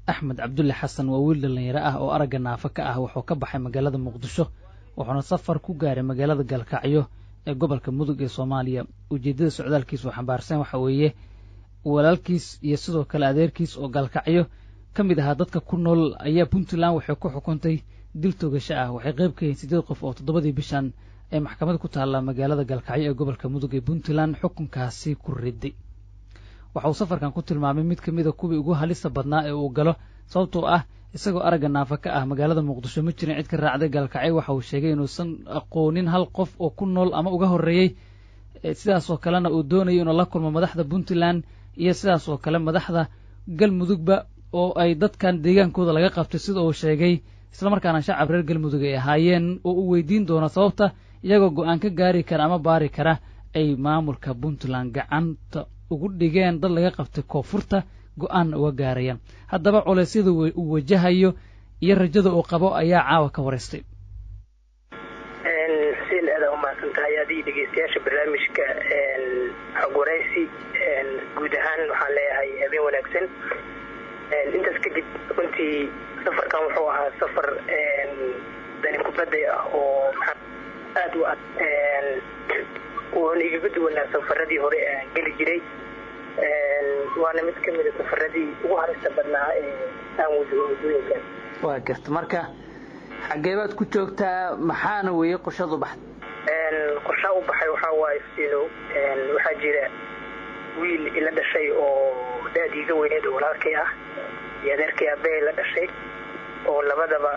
axmed cabdulle xasan waa wiil dhallinyaro ah oo aragga naafo ka ah wuxuu ka baxay magaalada muqdisho wuxuuna safar ku gaaray magaalada galkacyo ee gobolka mudug ee soomaaliya ujeeddada socdaalkiis oo xambaarsan waxa weeye walaalkiis iyo sidoo kale adeerkiis oo galkacyo ka mid ahaa dadka ku nool ayaa puntland waxay ku xukuntay dil togasho ah waxay qayb ka yihiin siddeed qof oo toddobadii bishan ee maxkamad ku taalla magaalada galkacyo ee gobolka mudug ee puntland xukunkaasi ku riday waxa uu safarkan ku tilmaamay mid ka mida kuwii ugu halista badnaa ee uu galo sababtoo ah isagoo aragga naafa ka ah magaalada muqdisho ma jirin cid ka raacday gaalkacyo waxa uu sheegay inuusan aqoonin hal qof oo ku nool ama uga horreeyey sidaasoo kalena uu doonayo inuu la kulmo madaxda puntland iyo sidaas oo kale madaxda galmudugba oo ay dadkan deegaankooda laga qabtay sida uu sheegay islamarkaana shacab reer galmudug ay ahaayeen oo uu weydiin doono sababta iyagoo go-aan ka gaari kara ama baari kara ay maamulka puntland gacanta ugu dhigeen dad laga qabtay koonfurta go-aanna uga gaarayaan haddaba culeysyada uu wajahayo iyo rajada uu qabo ayaa caawa ka wareystay xuseen aada umahadsan tahay adigii dhegeystayaasha barnaamijka xog waraysi guud ahaan waxaan leeyahay habeen wanaagsan intaas kadib runtii safarkan wuxuu ahaa safar dani kubadday ah oo aada u ad wuuna igaga duwanaa safaradii hore aan geli jiray waana mid ka mida safaradii ugu harista badnaa ee aan wajaho waddooyinkan waa garta marka xaggee baad ku joogtaa maxaana weeye qorshad u baxday qorshaa u baxay waxaa waaye sino waxaa jira wiil ila dhashay oo da-dii iga weyneed oo walaalkay ah iyo adeerkay aabbahay la dhashay oo labadaba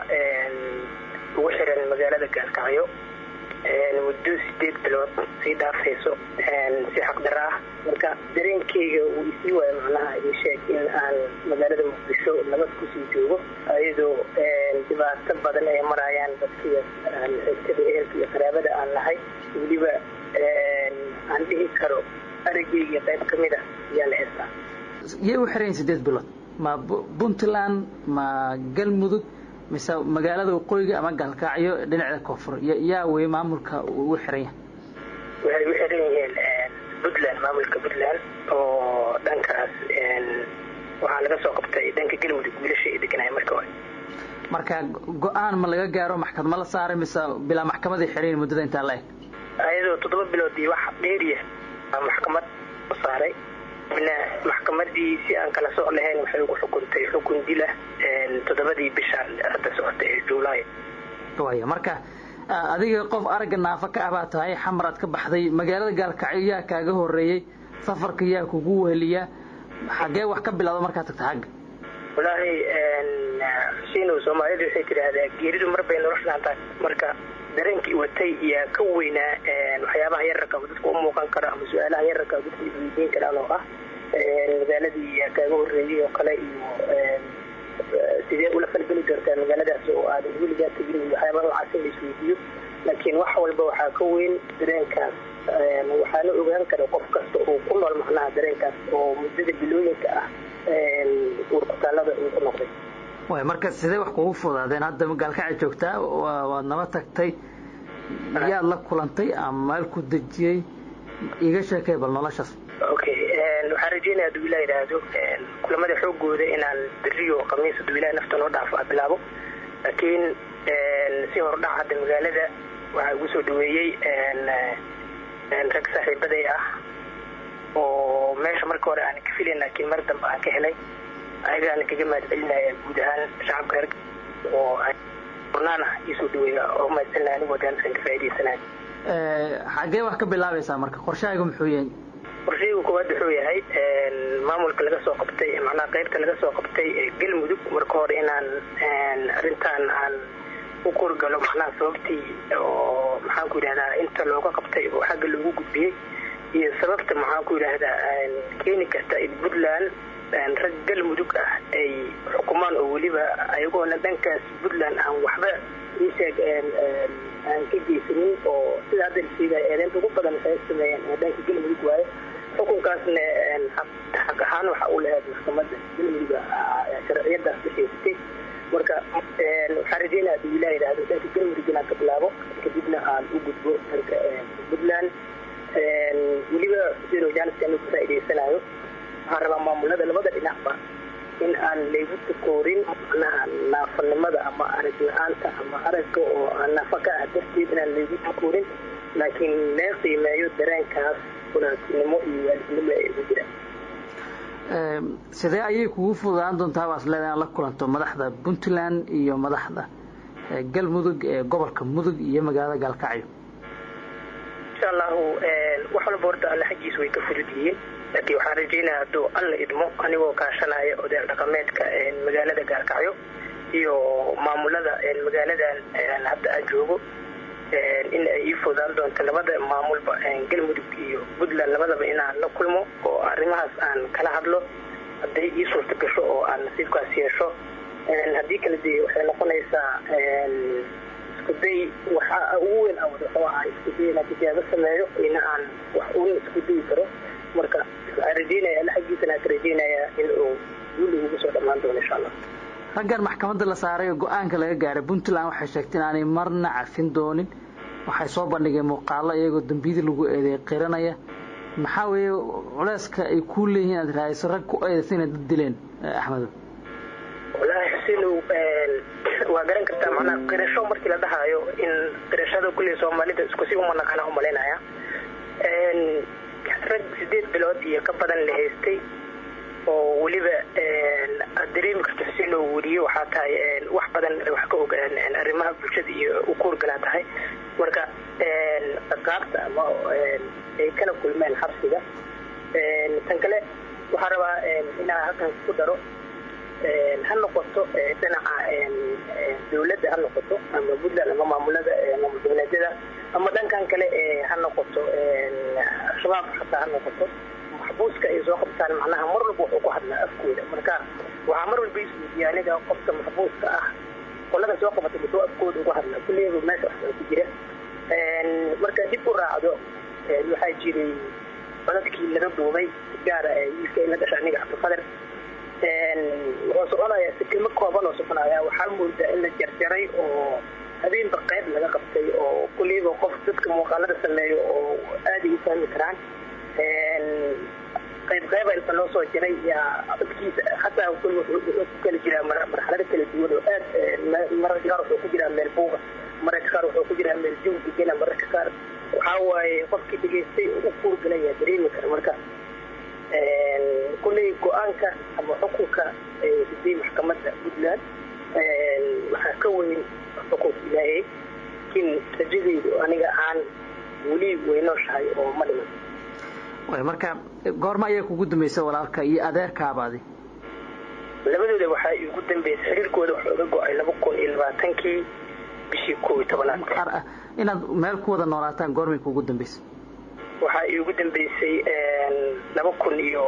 ugu xiran magaalada gaalkacyo muddo sideed bilood sii dhaafayso si xaqdara ah marka dareenkeyga uu isii waayo macnaha ii sheeg in aan magaalada muqdisho nabad kusii joogo iyadoo dhibaato badan ay marayaan dadkii xigtada ehelka iyo qaraabada aan nahay weliba aan dhihi karo araggeyga qayb ka mid a ayaa la heestaa yay u xiran sideed bilood ma puntland ma galmudug mise magaalada waqooyiga ama gaalkacyo dhinacda koonfur yaa wey maamulka ugu xiran yahay waxay u xiran yihiin puntland maamulka puntland oo dhankaas waxaa laga soo qabtay dhanka galmudug wiilasha ay deganaya marka hore marka go-aan ma laga gaaro maxkamad ma la saaray mise bilaa maxkamaday xiran muddada intaa la eg ayadoo toddoba bilood iyo wax dheeriya maxkamad saaray na maxkamadii si aan kala soc lahayn waxay ugu xukuntay xukun dila toddobadii bisha hadda socota ee juulaay waya marka adiga qof aragga naafa ka ah baa tahay xamaraad ka baxday magaalada gaalkacyo yaa kaaga horeeyey safarka yaa kugu weheliya xaggee wax ka bilowda markaad tagta xagga walaahi xuseen soomaalidu waxay tidhaahdaa geeridu mar bay noloshaan tahay marka dareenkii watay iyaa ka weynaa waxyaabaha yararka dadka u muuqan kara ama su-aalaha yararka dadka isweydiin karaan oo ah magaaladii yaa kaaga horeeyey oo kale iyo sidee ula falgeli doontaa magaaladaas oo aad weligaa tegin waxyaabaha noocaas in la isweydiiyo laakiin wax walba waxaa ka weyn dareenkaas waxaana ogaan kara qof kasta oo ku nool macnaha dareenkaas oo muddada bilooyinka ah urkutaalada uu ku noqday way marka sidee wax kugu fudaadeen hadda gaalkacay joogtaa waad naba tagtay yaad la kulantay ama meel ku dejiyey iga sheekay bal noloshaas okay waxaan rajeynaya haduu ilaa yidhaahdo kulamada xoogooda inaan beriyo khamiis haduu ilaah nafta noo dhaafo a bilaabo laakiin si hordhac hadda magaalada waxaa igu soo dhaweeyey rag saaxiibaday ah oo meesha marka hore aan ka filayn laakiin mar dambe aan ka helay ayagaana kaga mahadcelinaya guud ahaan shacabka reer oo furnaan ah iisoo dhaweeya oo mahadcelinaya anigoo daansan ka faa'iidaysanaya xaggee wax ka bilaabaysaa marka qorshahaygu muxuu yahay qorshaygu koowaad wuxuu yahay maamulka laga soo qabtay macnaha qaybta laga soo qabtay galmudug marka hore inaan arrintan aan u kurgalo macnaha sababtii oo maxaan ku yidhahdaa inta looga qabtay oo xagga loogu gudbiyey iyo sababta maxaan ku yidhaahdaa keeni karta in puntland rag galmudug ah ay xukumaan oo weliba ayagoona dhankaas puntland aan waxba iisheeg aan ka geysanin oo sida hadda la sheegaya eedeynta ugu badan waxay sameeyeen dhanka galmudug waaye xukunkaasna xaq ahaan waxa uu lahayd maxkamadda galmuduga sharciyadaas bixaysatay marka waxaan rajeynaya haduu ilaa yidhaahdo dhanka galmudug inaan ka bilaabo kadibna aan u gudbo dhanka puntland weliba sidoo jaaniska anu ka faa'idaysanayo waxaan rabaa maamulada labada dhinacba in aan laygu takoorin macnaha naafanimada ama arag la-aanta ama aragga oo aan naafa ka ah darteed inaan laygu takoorin laakiin lee qiimeeyo dareenkaas walaaltinimo iyo waalidnimo ee ugu jira sidee ayay kugu fududaan doontaa baas leedahay inaad la kulanto madaxda puntland iyo madaxda galmudug ee gobolka mudug iyo magaalada gaalkacyo insha allahu wax walba horta alle xaggiisa way ka fudud yihiin laakiin waxaan rajeynaya hadduu alla idmo anigoo kaashanaya odayaal dhaqameedka magaalada gaalkacyo iyo maamulada magaaladan hadda aan joogo in ay ii fududaan doonto labada maamulba galmudug iyo puntland labadaba inaan la kulmo oo arrimahaas aan kala hadlo hadday ii suurta gasho oo aan nasiibkaas yeesho haddii kale dee waxay noqonaysaa iskuday waxa ugu weyn awad wuxuu ahaa iskuday inaan tijaabo sameeyo ina aan wax uun isku dayi karo marka waxaan rajeynaya alla xaggiisana aan ka rajeynayaa in uu guuli ugu soo dhammaan doono insha allah raggan maxkamadda la saaray oo go-aanka laga gaaray puntland waxay sheegtay inaanay marna cafin doonin waxay soo bandhigeen muuqaalo iyagoo dambiyadii lagu eedeey qiranaya maxaa weeye culeyska ay kuu leeyihiin inaad raadiso rag ku eedaysa inay dad dileen axmedo wallaahi xusinow waa garan kartaa macnaha qirasho markii la dhahaayo in qirashada kulley soomaalida isku si uma naqana u malaynaya rag sideed bilood iyo ka badan la haystay oo weliba aad dareemi karto xusinow weriye waxaa tahay wax badan wax ka og arrimaha bulshada iyo u kuurgalaa tahay marka qaabta ama ay kala kulmeen xabsiga tan kale waxaa rabaa inaa halkan ku daro ha noqoto dhinaca dawladda ha noqoto ama puntland ama maamulada maamul goboleedyada ama dhankan kale ha noqoto al-shabaab xataa ha noqoto maxbuuska ay soo qabtaan macnaha mar walba wuxuu ku hadlaa afkooda marka waxaa mar walba isweydiiya aniga qofka maxbuuska ah qolada soo qabatay muxuu afkooda ugu hadlaa kulligeeba meesha waxbaa ku jira marka dib u raacdo waxaa jiray codadkii laga duubay gaara wiilka in la dhasha aniga cabdifadar wuxuu soconayaa si kelmo kooban oo soconaya waxaa moodaa in la jarjaray oo habeenba qayb laga qabtay oo kulliiba qof dadka muuqaalada sameeyo oo aaday u fahmi karaan qayb qayba inta loo soo jiray yaa codkiisa hataa wuxuu ku kala jiraa marxalado kala duwan oo aad mararka qaar wuxuu ku jiraa meel buuga mararka qaar wuxuu ku jiraa meel jawgi gela mararka qaar waxaa waaye qofkii dhegaystay u kuurgalaya dareemi kara marka kulley go-aanka ama xukunka siday maxkamadda puntland waxaa ka weyn xukunka ilaahay laakiin rajadeydu aniga aan weli weynooshahay oo ma dhiman way marka goorma ayaa kugu dambaysa walaalka iyo adeerkaabaadi labadooda waxaa igu dambeysay xiriirkooda wuxuu iga go-ay laba kun iyo labaatankii bishii koob iyo tobanaad inaad meel ku wada noolaataan goormay kugu dambaysay waxaa iigu dambeysay laba kun iyo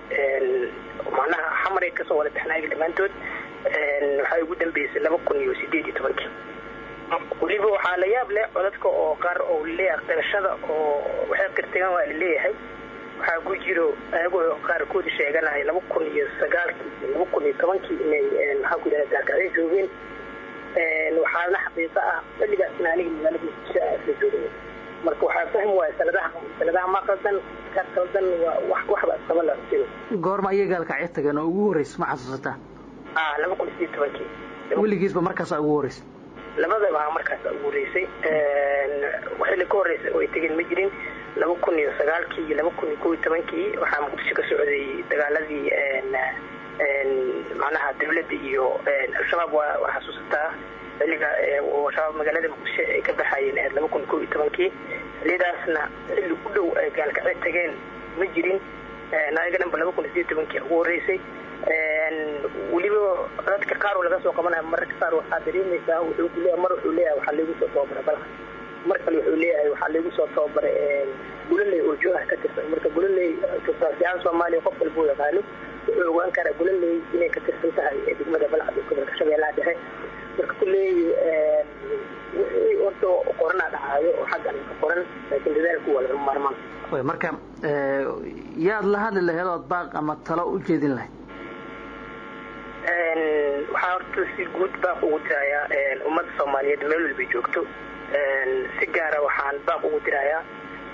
macnaha xamaray kasoo wada bixnaaga dhammaantood waxaa iigu dambeysay laba kun iyo sideed iyo tobankii weliba waxaa la yaab leh codadka oo qaar oo leeyahay qirashada oo waxay qirtagan waa laleeyahay waxaa ku jiro ayagoo qaarkood sheeganaya laba kun iyo sagaalkii laba kun iyo tobankii inay maxaa ku yidhahda gaarkacyo joogeen waxaana xaqiiqo ah xilligaasna aniga magaalada muqdisho ah isla joogay marka waxaa fahmi waaya sanadaha sanadaha ma qaldan ka qaldan waa wax waxba isqaba la jiro goorma ayay gaalkacyo tageen oo ugu horreysa ma xasuusataa ah laba kun iyo sideed tobankii weligiisba markaasaa ugu horreysa labadaba markaasa ugu horeysay xilli ka horreysay oo ay tegeen ma jirin laba kun iyo sagaalkii iyo laba kun iyo kob iyo tobankii waxaa muqdisho ka socday dagaaladii macnaha dawladda iyo al-shabaab waa waa xasuusataa xilliga shabaab magaalada muqdisho ay ka baxayeen ahayd laba kun iyo kob iyo tobankii xillidaasna xilli u dhow ay gaalkacyo tageen ma jirin naga dhanba laba kun iyo sideed tobankii ugu horreysay weliba dadka qaar oo laga soo qabanaya mararka qaar waxaa dareemaysaa wuxuu ku leeyahay mar wuxuu leeyahay waxaa lagu soo tababaray balka mar kale wuxuu leeyahay waxaa lagu soo tababaray guloley oo jooha ka tirsan marka guloley tusaasiyahan soomaaliya qof walba u yaqaano wuxuu ogaan karaa guloley inay ka tirsan tahay degmada balcad ee gobolka shabeellaha dhexe marka kulley wixii horta qoranaa dhacaayo oo xaggan ka qoran laakiin dadaalku waa laga maarmaan way marka yaad la hadli lahayd ood baaq ama talo u jeedin lahayd waxaa horta si guud baaq ugu dirayaa ummadda soomaaliyeed meel walbay joogto si gaara waxaan baaq ugu dirayaa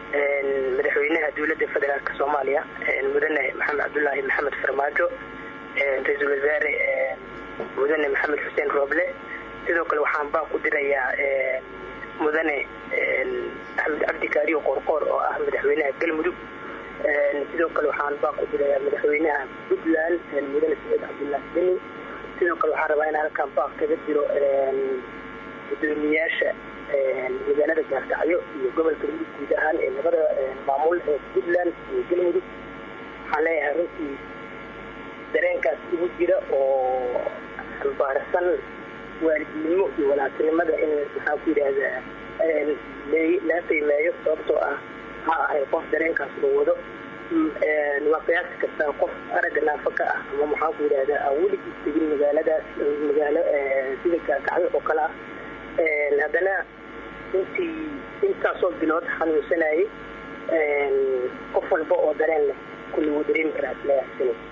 madaxweynaha dowladda federaalk soomaaliya mudane maxamed cabdulaahi maxamed farmaajo ra-iisul wasaare mudane maxamed xuseen rooble sidoo kale waxaan baa ku dirayaa mudane axmed cabdi kaariyo qoorqoor oo ah madaxweynaha galmudug sidoo kale waxaan baa ku dirayaa madaxweynaha puntland mudane saciid cabdullaahi beni sidoo kale waxaan rabaa in halkan baaq kaga jiro gudoomiyaasha magaalada gaarkacyo iyo gobolka mudug guud ahaan ee labada maamul ee puntland iyo galmudug waxaan leeyahay runtii dareenkaas ugu jira oo xambaarsan waalidnimo iyo walaatinimada in maxaa ku yidhaahdaa laga qiimeeyo sababtoo ah ha ahay qof dareenkaas loo wado waa qiyaasi kartaa qof aragga naafo ka ah ama maxaa ku yidhahdaa aan weligiis tegin magaaladaas magaalo sida gaarkacyo oo kale ah haddana intii intaasoo bilood xanuunsanayay qof walba oo dareen leh kulli wuu dareemi karaa isleeyahay